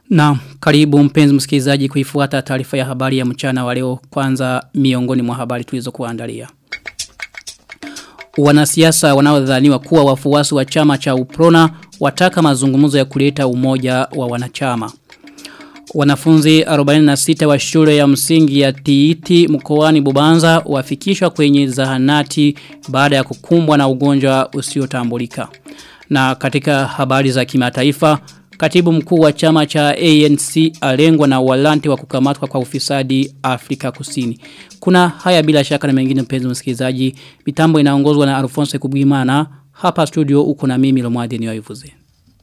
Na karibu mpenzi msikilizaji kuifuata taarifa ya habari ya mchana wa leo kwanza miongoni mwa habari tulizo kuandalia. Wanasiasa wanaodhaniwa kuwa wafuasi wa chama cha Uprona wataka mazungumzo ya kuleta umoja wa wanachama. Wanafunzi 46 wa shule ya msingi ya Tiiti mkoani Bubanza wafikishwa kwenye zahanati baada ya kukumbwa na ugonjwa usiotambulika. Na katika habari za kimataifa, katibu mkuu wa chama cha ANC alengwa na walanti wa kukamatwa kwa ufisadi Afrika Kusini. Kuna haya bila shaka na mengine mpenzi msikilizaji, mitambo inaongozwa na Alphonse Kubwimana. Hapa studio uko na mimi Lomwadi niyoivuze.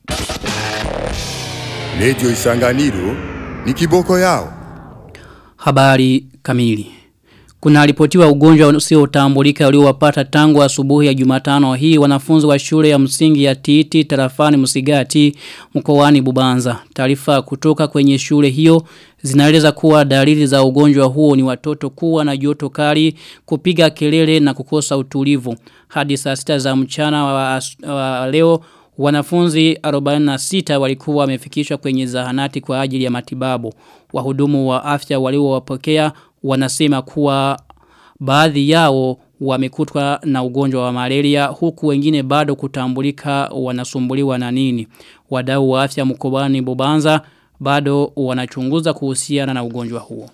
Radio Isanganiro ni kiboko yao. Habari kamili. Kuna ripotiwa ugonjwa usiotambulika uliowapata tangu asubuhi ya Jumatano hii wanafunzi wa shule ya msingi ya Titi tarafani Msigati mkoani Bubanza. Taarifa kutoka kwenye shule hiyo zinaeleza kuwa dalili za ugonjwa huo ni watoto kuwa na joto kali, kupiga kelele na kukosa utulivu. Hadi saa sita za mchana wa, wa leo Wanafunzi 46 walikuwa wamefikishwa kwenye zahanati kwa ajili ya matibabu. Wahudumu wa afya waliowapokea wanasema kuwa baadhi yao wamekutwa na ugonjwa wa malaria huku wengine bado kutambulika wanasumbuliwa na nini. Wadau wa afya mkoani Bubanza bado wanachunguza kuhusiana na ugonjwa huo.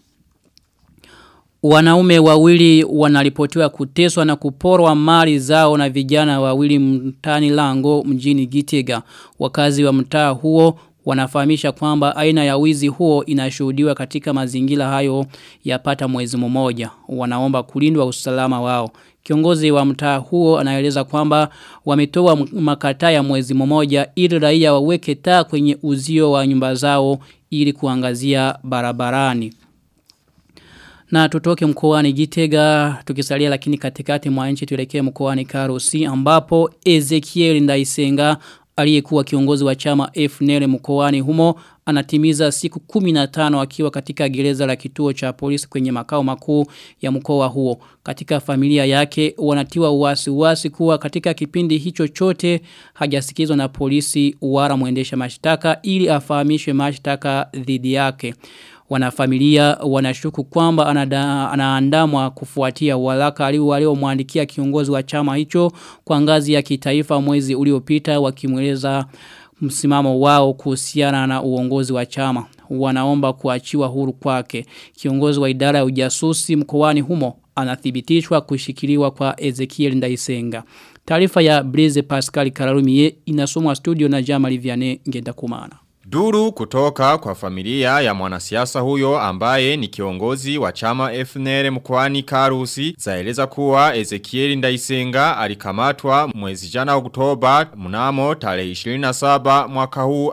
Wanaume wawili wanaripotiwa kuteswa na kuporwa mali zao na vijana wawili mtani lango mjini Gitega. Wakazi wa mtaa huo wanafahamisha kwamba aina ya wizi huo inashuhudiwa katika mazingira hayo yapata mwezi mmoja. Wanaomba kulindwa usalama wao. Kiongozi wa mtaa huo anaeleza kwamba wametoa makataa ya mwezi mmoja ili raia waweke taa kwenye uzio wa nyumba zao ili kuangazia barabarani. Na tutoke mkoani Gitega tukisalia lakini katikati mwa nchi tuelekee mkoani Karusi ambapo Ezekiel Ndaisenga aliyekuwa kiongozi wa chama FNL mkoani humo anatimiza siku 15 akiwa katika gereza la kituo cha polisi kwenye makao makuu ya mkoa huo. Katika familia yake wanatiwa uwasi uwasi kuwa katika kipindi hicho chote hajasikizwa na polisi wala mwendesha mashtaka ili afahamishwe mashtaka dhidi yake. Wanafamilia wanashuku kwamba anaandamwa kufuatia walaka aliomwandikia kiongozi wa chama hicho kwa ngazi ya kitaifa mwezi uliopita wakimweleza msimamo wao kuhusiana na uongozi wa chama. Wanaomba kuachiwa huru kwake. Kiongozi wa idara ya ujasusi mkoani humo anathibitishwa kushikiliwa kwa Ezekiel Ndaisenga. Taarifa ya Blaise Pascal Kararumie inasomwa studio na Jamali Vianney Ngendakumana. Duru kutoka kwa familia ya mwanasiasa huyo ambaye ni kiongozi wa chama FNL mkwani Karusi zaeleza kuwa Ezekiel Ndaisenga alikamatwa mwezi jana Oktoba mnamo tarehe 27 mwaka huu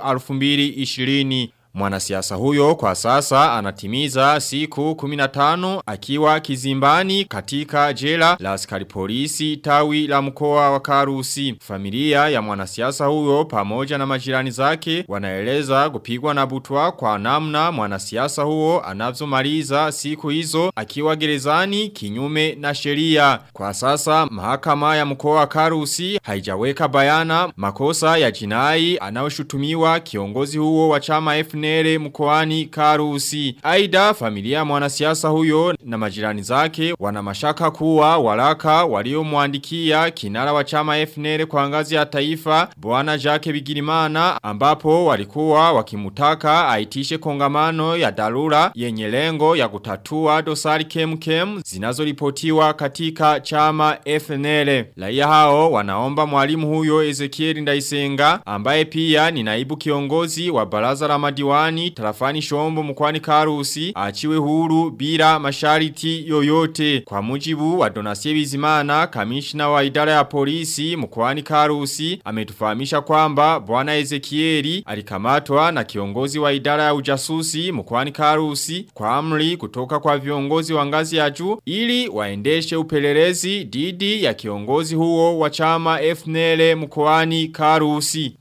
2020. Mwanasiasa huyo kwa sasa anatimiza siku 15 akiwa kizimbani katika jela la askari polisi tawi la mkoa wa Karusi. Familia ya mwanasiasa huyo pamoja na majirani zake wanaeleza kupigwa na butwa kwa namna mwanasiasa huo anavyomaliza siku hizo akiwa gerezani kinyume na sheria. Kwa sasa mahakama ya mkoa wa Karusi haijaweka bayana makosa ya jinai anayoshutumiwa kiongozi huo wa chama FNL FNL mkoani Karusi. Aida familia mwanasiasa huyo na majirani zake wana mashaka kuwa waraka waliomwandikia kinara wa chama FNL kwa ngazi ya taifa Bwana Jacques Bigirimana ambapo walikuwa wakimutaka aitishe kongamano ya dharura yenye lengo ya kutatua dosari kemkem zinazoripotiwa katika chama FNL. Raia hao wanaomba mwalimu huyo Ezekiel Ndaisenga ambaye pia ni naibu kiongozi wa baraza la madiwani mkoani tarafani shombo mkoani karusi achiwe huru bila mashariti yoyote. Kwa mujibu wa Donasie Bizimana, kamishna wa idara ya polisi mkoani karusi, ametufahamisha kwamba bwana Ezekieli alikamatwa na kiongozi wa idara ya ujasusi mkoani karusi kwa amri kutoka kwa viongozi wa ngazi ya juu ili waendeshe upelelezi didi ya kiongozi huo wa chama FNL mkoani karusi.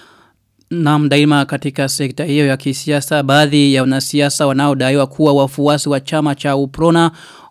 Na daima katika sekta hiyo ya kisiasa baadhi ya wanasiasa wanaodaiwa kuwa wafuasi wa chama cha Uprona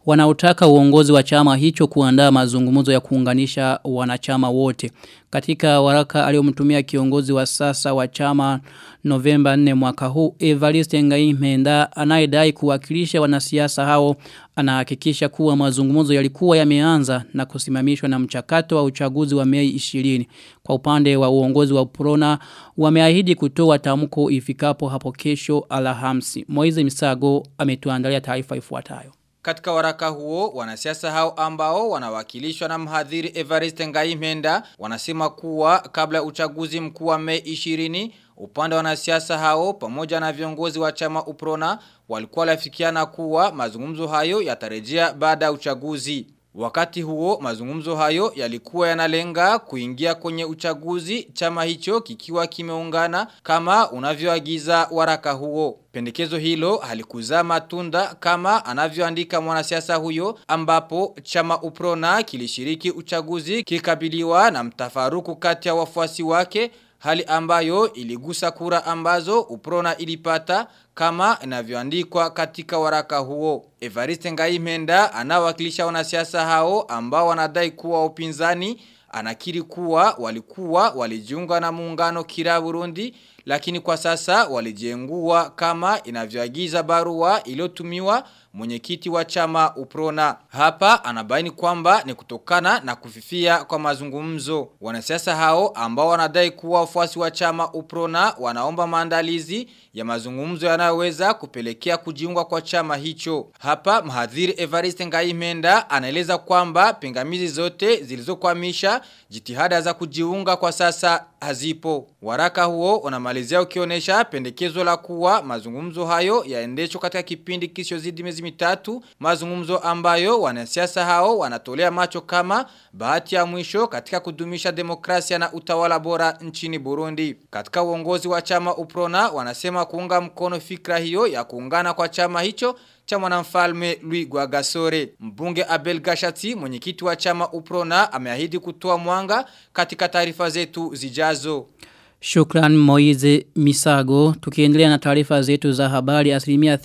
wanaotaka uongozi wa chama hicho kuandaa mazungumzo ya kuunganisha wanachama wote. Katika waraka aliyomtumia kiongozi wa sasa wa chama Novemba 4 mwaka huu Evariste Ngaimenda anayedai kuwakilisha wanasiasa hao anahakikisha kuwa mazungumzo yalikuwa yameanza na kusimamishwa na mchakato wa uchaguzi wa Mei 20. Kwa upande wa uongozi wa Prona wameahidi kutoa tamko ifikapo hapo kesho Alhamisi. Moize Misago ametuandalia taarifa ifuatayo. Katika waraka huo, wanasiasa hao ambao wanawakilishwa na mhadhiri Evariste Ngaimenda wanasema kuwa kabla ya uchaguzi mkuu wa Mei 20 upande wa wanasiasa hao pamoja na viongozi wa chama Uprona walikuwa lafikiana kuwa mazungumzo hayo yatarejea baada ya uchaguzi. Wakati huo mazungumzo hayo yalikuwa yanalenga kuingia kwenye uchaguzi chama hicho kikiwa kimeungana kama unavyoagiza waraka huo. Pendekezo hilo halikuzaa matunda kama anavyoandika mwanasiasa huyo ambapo chama Uprona kilishiriki uchaguzi kikabiliwa na mtafaruku kati ya wafuasi wake hali ambayo iligusa kura ambazo Uprona ilipata kama inavyoandikwa katika waraka huo. Evariste Ngaimenda anawakilisha wanasiasa hao ambao wanadai kuwa upinzani anakiri kuwa walikuwa walijiunga na muungano kila Burundi lakini kwa sasa walijengua kama inavyoagiza barua iliyotumiwa mwenyekiti wa chama Uprona. Hapa anabaini kwamba ni kutokana na kufifia kwa mazungumzo. Wanasiasa hao ambao wanadai kuwa wafuasi wa chama Uprona wanaomba maandalizi ya mazungumzo yanayoweza kupelekea kujiunga kwa chama hicho. Hapa mhadhiri Evariste Ngaimenda anaeleza kwamba pingamizi zote zilizokwamisha jitihada za kujiunga kwa sasa hazipo. Waraka huo unamalizia ukionyesha pendekezo la kuwa mazungumzo hayo yaendeshwe katika kipindi kisichozidi miezi mitatu, mazungumzo ambayo wanasiasa hao wanatolea macho kama bahati ya mwisho katika kudumisha demokrasia na utawala bora nchini Burundi. Katika uongozi wa chama Uprona wanasema kuunga mkono fikra hiyo ya kuungana kwa chama hicho cha mwanamfalme Louis Gwagasore. Mbunge Abel Gashati, mwenyekiti wa chama Uprona, ameahidi kutoa mwanga katika taarifa zetu zijazo. Shukran Moize Misago. Tukiendelea na taarifa zetu za habari asilimia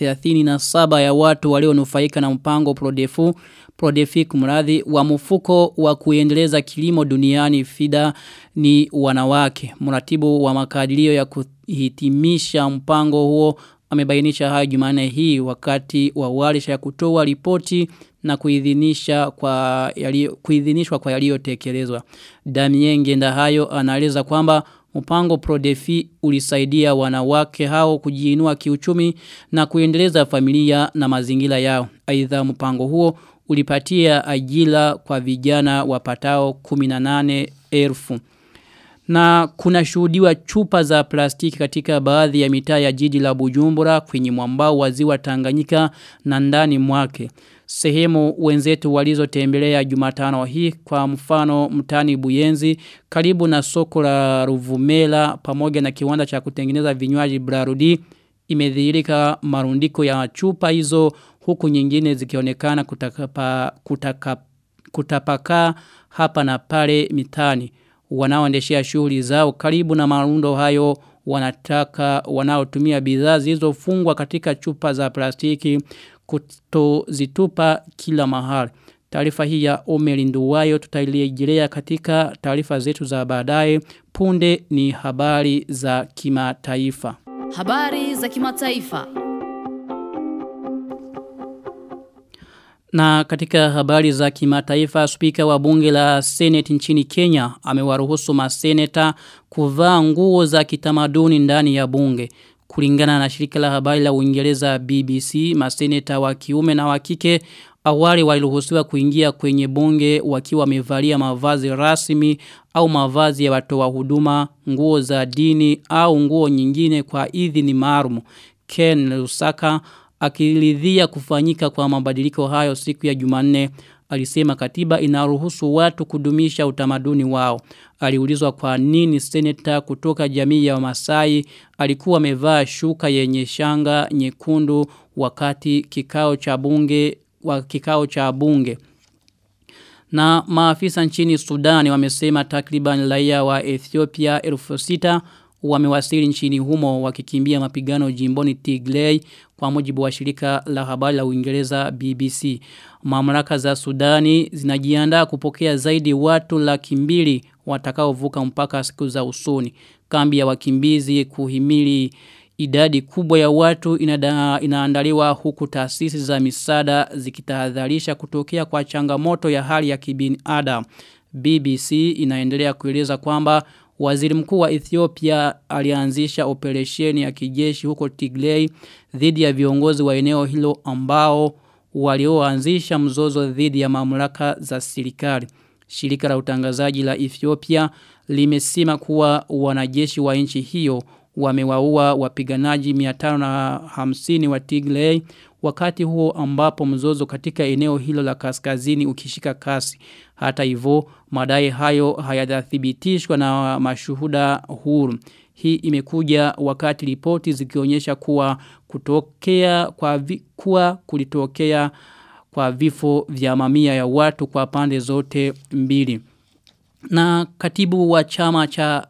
37 ya watu walionufaika na mpango Prodefu Prodefi kumradhi wa mfuko wa kuendeleza kilimo duniani FIDA ni wanawake. Mratibu wa makadirio ya kuhitimisha mpango huo amebainisha hayo Jumanne hii wakati wa warsha ya kutoa ripoti na kuidhinisha kwa yalio, kuidhinishwa kwa yaliyotekelezwa. Damien Ngenda hayo anaeleza kwamba mpango Prodefi ulisaidia wanawake hao kujiinua kiuchumi na kuendeleza familia na mazingira yao. Aidha mpango huo ulipatia ajira kwa vijana wapatao 18 elfu. Na kuna shuhudiwa chupa za plastiki katika baadhi ya mitaa ya jiji la Bujumbura kwenye mwambao wa ziwa Tanganyika na ndani mwake. Sehemu wenzetu walizotembelea Jumatano hii kwa mfano mtani Buyenzi karibu na soko la Ruvumela pamoja na kiwanda cha kutengeneza vinywaji Brarudi imedhihirika marundiko ya chupa hizo huku nyingine zikionekana kutakapa, kutaka, kutapakaa hapa na pale mitani wanaoendeshea shughuli zao karibu na marundo hayo wanataka wanaotumia bidhaa zilizofungwa katika chupa za plastiki kutozitupa kila mahali. Taarifa hii ya Omeri Nduwayo tutailejelea katika taarifa zetu za baadaye. Punde ni habari za kimataifa. Habari za kimataifa. Na katika habari za kimataifa, spika wa bunge la Senate nchini Kenya amewaruhusu maseneta kuvaa nguo za kitamaduni ndani ya bunge. Kulingana na shirika la habari la Uingereza BBC, maseneta wa kiume na wa kike awali waliruhusiwa kuingia kwenye bunge wakiwa wamevalia mavazi rasmi au mavazi ya watoa huduma, nguo za dini au nguo nyingine kwa idhini maalum. Ken Lusaka akiridhia kufanyika kwa mabadiliko hayo siku ya Jumanne alisema katiba inaruhusu watu kudumisha utamaduni wao. Aliulizwa kwa nini seneta kutoka jamii ya Masai alikuwa amevaa shuka yenye shanga nyekundu wakati kikao cha bunge wa kikao cha bunge. Na maafisa nchini Sudani wamesema takriban raia wa Ethiopia 1600 wamewasili nchini humo wakikimbia mapigano jimboni Tigray kwa mujibu wa shirika la habari la Uingereza BBC. Mamlaka za Sudani zinajiandaa kupokea zaidi watu laki mbili watakaovuka mpaka siku za usoni. Kambi ya wakimbizi kuhimili idadi kubwa ya watu inada, inaandaliwa huku taasisi za misada zikitahadharisha kutokea kwa changamoto ya hali ya kibinadamu. BBC inaendelea kueleza kwamba waziri mkuu wa Ethiopia alianzisha operesheni ya kijeshi huko Tigray dhidi ya viongozi wa eneo hilo ambao walioanzisha mzozo dhidi ya mamlaka za serikali. Shirika la utangazaji la Ethiopia limesema kuwa wanajeshi wa nchi hiyo wamewaua wapiganaji 550 wa Tigray wakati huo ambapo mzozo katika eneo hilo la kaskazini ukishika kasi. Hata hivyo madai hayo hayajathibitishwa na mashuhuda huru. Hii imekuja wakati ripoti zikionyesha kuwa kutokea kwa vi, kuwa kulitokea kwa vifo vya mamia ya watu kwa pande zote mbili. Na katibu wa chama cha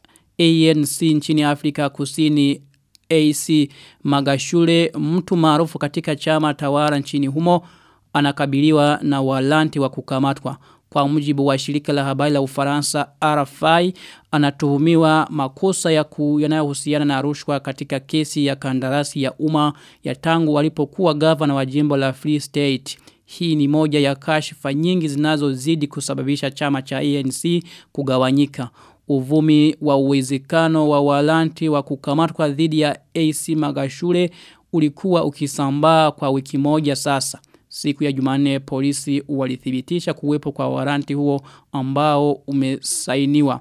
ANC nchini Afrika Kusini AC Magashule mtu maarufu katika chama tawala nchini humo anakabiliwa na walanti wa kukamatwa. Kwa mujibu wa shirika la habari la Ufaransa RFI anatuhumiwa makosa ya yanayohusiana na rushwa katika kesi ya kandarasi ya umma ya tangu walipokuwa gavana wa jimbo la Free State. Hii ni moja ya kashifa nyingi zinazozidi kusababisha chama cha ANC kugawanyika. Uvumi wa uwezekano wa walanti wa kukamatwa dhidi ya AC Magashule ulikuwa ukisambaa kwa wiki moja sasa. Siku ya Jumanne polisi walithibitisha kuwepo kwa waranti huo ambao umesainiwa.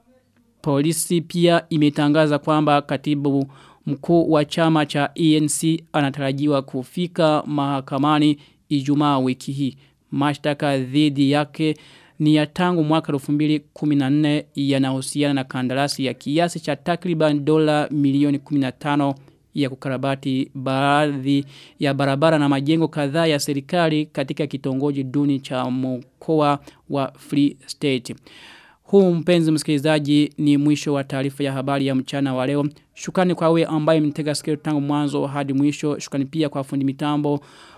Polisi pia imetangaza kwamba katibu mkuu wa chama cha ENC anatarajiwa kufika mahakamani Ijumaa wiki hii. Mashtaka dhidi yake ni ya tangu mwaka 2014 yanahusiana na kandarasi ya kiasi cha takriban dola milioni 15 ya kukarabati baadhi ya barabara na majengo kadhaa ya serikali katika kitongoji duni cha mkoa wa Free State. Huu mpenzi msikilizaji ni mwisho wa taarifa ya habari ya mchana wa leo. Shukrani kwa wewe ambaye mtega sikio tangu mwanzo hadi mwisho. Shukrani pia kwa fundi mitambo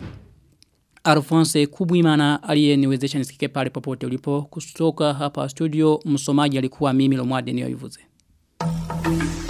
Alphonse Kubwimana aliyeniwezesha nisikike pale popote ulipo kutoka hapa studio msomaji alikuwa mimi Lomwade niyoivuze. Thank you.